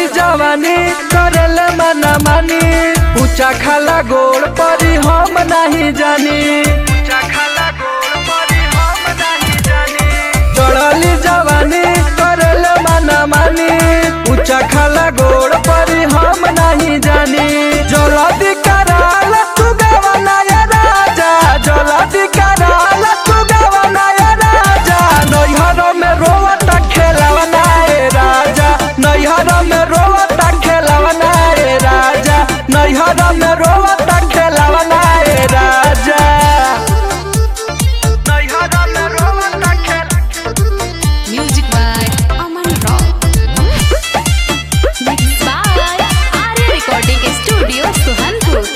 जवानी करल मना मानी ऊंचा खाला गोड़ परी हम नहीं जानी चढ़ली जवानी करल मना मानी ऊंचा खाला गोड़ परी हम नहीं जानी जलदी कराल तू गवना या राजा जलदी कराल तू गवना या राजा नैहर में रोवता खेलवना ए राजा नैहर में रोवता खेलवना ए राजा नैहर में रोवता खेलवना ए राजा नैहर में रोवता खेल Music by Aman Rock. Mixed by Arya Recording Studio, Suhanpur.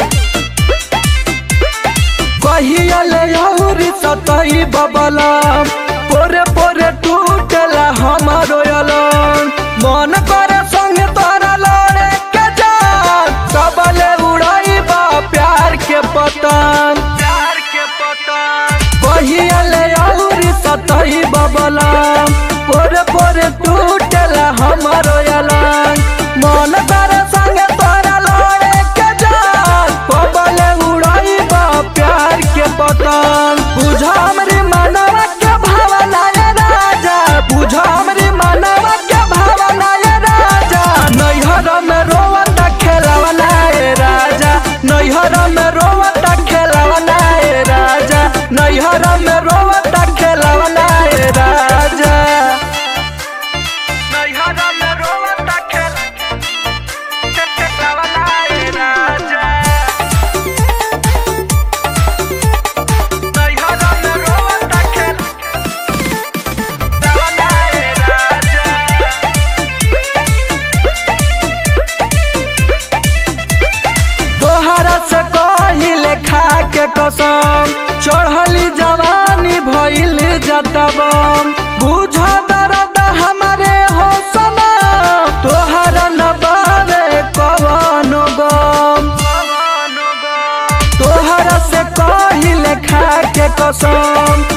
कहियले यहुरी सतही बबलम पोरे पोरे टूटला हमारो यलन मन करे संग तोरा लड़े के जान सबले उड़ाई बा प्यार के पतंग प्यार के पतंग कहियले यहुरी सतही बबलम पोरे पोरे टूटला हमारो यलन मन करे संग तोरा लड़े के जान कबले उड़ाई बा प्यार के पतंग बुझा हमरी मानवा के भावना ये राजा बुझा हमरी मानवा के भावना ये राजा नैहर में रोवता खेलवना ए राजा नैहर में रोवता खेलवना ए राजा नैहर में रोवता खेलवना ए राजा नैहर में रोवता खेल खेलवना ए राजा नैहर में रोवता खेल खेलवना ए राजा तोहरा से कहिले खा के कसम चढ़ली जवानी भइल जतबम बुझ दर्द हमारे हो समा तोहरा न बारे कवनो गम तोहरा से कहिले खा के कसम